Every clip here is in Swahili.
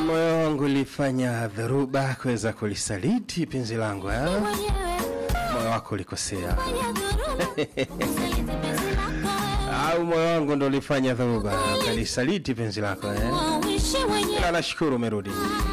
moyo wangu ulifanya dharuba kuweza kulisaliti penzi langu eh? moyo wako ulikosea au moyo wangu ndo ulifanya dharuba ukalisaliti penzi lako eh? ila nashukuru umerudi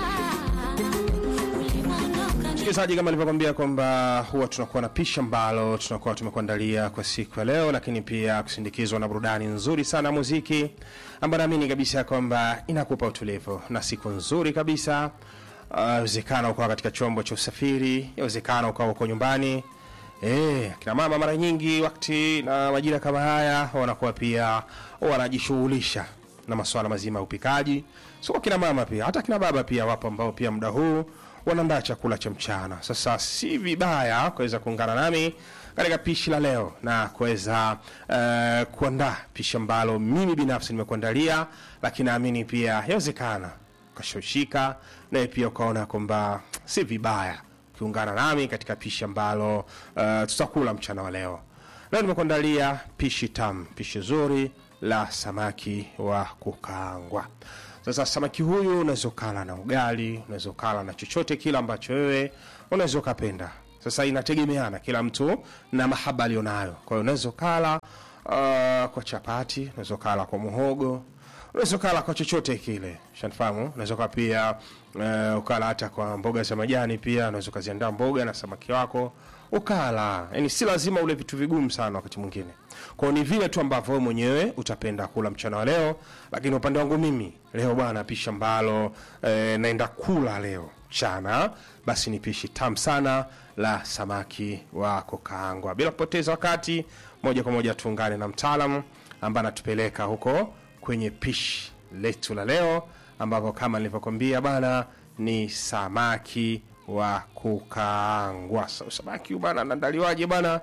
msikilizaji kama nilivyokwambia kwamba huwa tunakuwa na pisha ambalo tunakuwa tumekuandalia kwa siku ya leo lakini pia kusindikizwa na burudani nzuri sana ya muziki ambayo naamini kabisa kwamba inakupa utulivu na siku nzuri kabisa awezekana uh, ukawa katika chombo cha usafiri yawezekana ukawa uko nyumbani Eh, kina mama mara nyingi wakati na majira kama haya wanakuwa pia wanajishughulisha na masuala mazima ya upikaji. Sio kina mama pia, hata kina baba pia wapo ambao pia muda huu wanaandaa chakula cha mchana. Sasa si vibaya kuweza kuungana nami katika pishi la leo na kuweza uh, kuandaa pishi ambalo mimi binafsi nimekuandalia, lakini naamini pia yawezekana ukashoshika naye pia ukaona kwamba si vibaya ukiungana nami katika pishi ambalo uh, tutakula mchana wa leo. Leo nimekuandalia pishi tamu, pishi zuri la samaki wa kukaangwa. Sasa samaki huyu unaweza ukala na ugali, unaweza ukala na chochote kile ambacho wewe unaweza ukapenda. Sasa inategemeana kila mtu na mahaba alionayo. Kwa hiyo unaweza ukala uh, kwa chapati, unaweza ukala kwa muhogo, unaweza ukala kwa chochote kile shanifahamu unaweza uka pia uh, ukala hata kwa mboga za majani pia unaweza ukaziandaa mboga na samaki wako ukala yani si lazima ule vitu vigumu sana wakati mwingine kwao ni vile tu ambavyo wewe mwenyewe utapenda kula mchana wa leo lakini upande wangu mimi leo bwana pishi ambalo eh, naenda kula leo mchana basi ni pishi tamu sana la samaki wa kukaangwa bila kupoteza wakati moja kwa moja tuungane na mtaalamu ambaye anatupeleka huko kwenye pishi letu la leo ambapo kama nilivyokwambia bana ni samaki wa kukaangwa so, samaki bana anaandaliwaje bana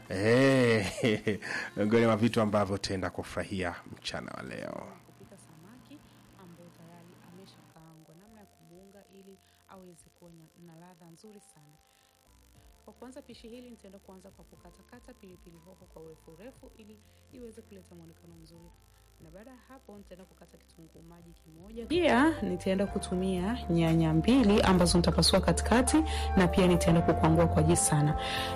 Eh, miongoni mwa vitu ambavyo tenda kufurahia mchana wa leo kupika samaki ambayo tayari ameshakaangwa, namna ya kumuunga ili aweze kuwa na- na ladha nzuri sana. Kwa kuanza pishi hili, nitaenda kuanza kwa kukatakata pilipili hoho kwa urefu urefu ili iweze kuleta mwonekano mzuri, na baada ya hapo nitaenda kukata kitunguu maji kimoja. Pia nitaenda kutumia nyanya mbili ambazo nitapasua katikati, na pia nitaenda kukwangua kwa jii sana.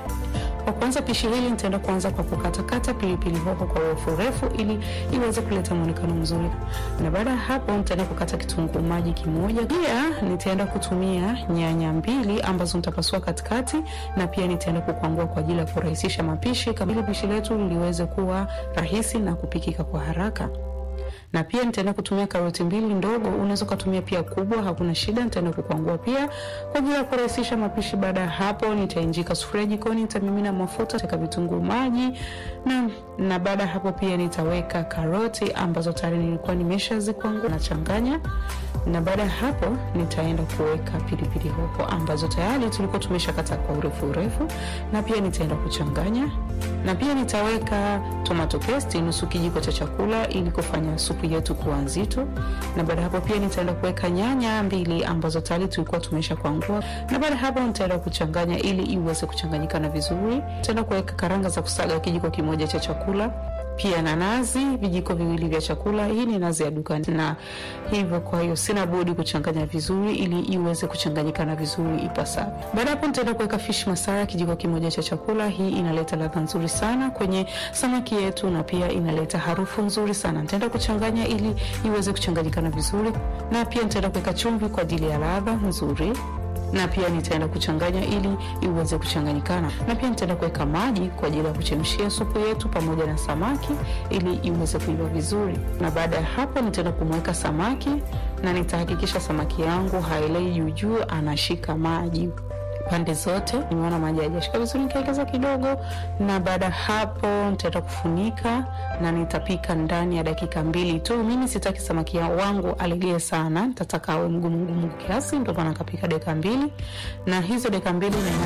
Kwa kuanza pishi hili nitaenda kuanza kwa kukatakata pilipili hoho kwa urefu urefu ili iweze kuleta mwonekano mzuri, na baada ya hapo nitaenda kukata kitunguu maji kimoja. Pia nitaenda kutumia nyanya mbili ambazo nitapasua katikati, na pia nitaenda kukwangua kwa ajili ya kurahisisha mapishi, kama ili pishi letu liweze kuwa rahisi na kupikika kwa haraka na pia nitaenda kutumia karoti mbili ndogo, unaweza ukatumia pia kubwa, hakuna shida. Nitaenda kukwangua pia kwa ajili ya kurahisisha mapishi. Baada ya hapo, nitainjika sufuria jikoni, nitamimina mafuta, taka vitunguu maji na, na baada ya hapo pia nitaweka karoti ambazo tayari nilikuwa nimeshazikwangua, nachanganya na baada ya hapo nitaenda kuweka pilipili hoho ambazo tayari tulikuwa tumeshakata kwa urefu urefu, na pia nitaenda kuchanganya, na pia nitaweka tomato paste nusu kijiko cha chakula ili kufanya supu yetu kuwa nzito, na baada ya hapo pia nitaenda kuweka nyanya mbili ambazo tayari tulikuwa tumesha kwangua, na baada ya hapo nitaenda kuchanganya ili iweze kuchanganyikana vizuri. Nitaenda kuweka karanga za kusaga kijiko kimoja cha chakula pia na nazi vijiko viwili vya chakula. Hii ni nazi ya dukani, na hivyo kwa hiyo sina budi kuchanganya vizuri ili iweze kuchanganyikana vizuri ipasavyo. Baada hapo nitaenda kuweka fish masala kijiko kimoja cha chakula. Hii inaleta ladha nzuri sana kwenye samaki yetu na pia inaleta harufu nzuri sana. Nitaenda kuchanganya ili iweze kuchanganyikana vizuri, na pia nitaenda kuweka chumvi kwa ajili ya ladha nzuri na pia nitaenda kuchanganya ili iweze kuchanganyikana, na pia nitaenda kuweka maji kwa ajili ya kuchemshia supu yetu pamoja na samaki ili iweze kuiva vizuri. Na baada ya hapo nitaenda kumweka samaki na nitahakikisha samaki yangu haelei juujuu, anashika maji pande zote. Nimeona maji hayajashika vizuri, nikaongeza kidogo, na baada ya hapo nitaenda kufunika na nitapika ndani ya dakika mbili tu. Mimi sitaki samaki ya- wangu alegee sana, nitataka awe mgumu mgumu kiasi, ndio maana nikapika dakika mbili, na hizo dakika mbili na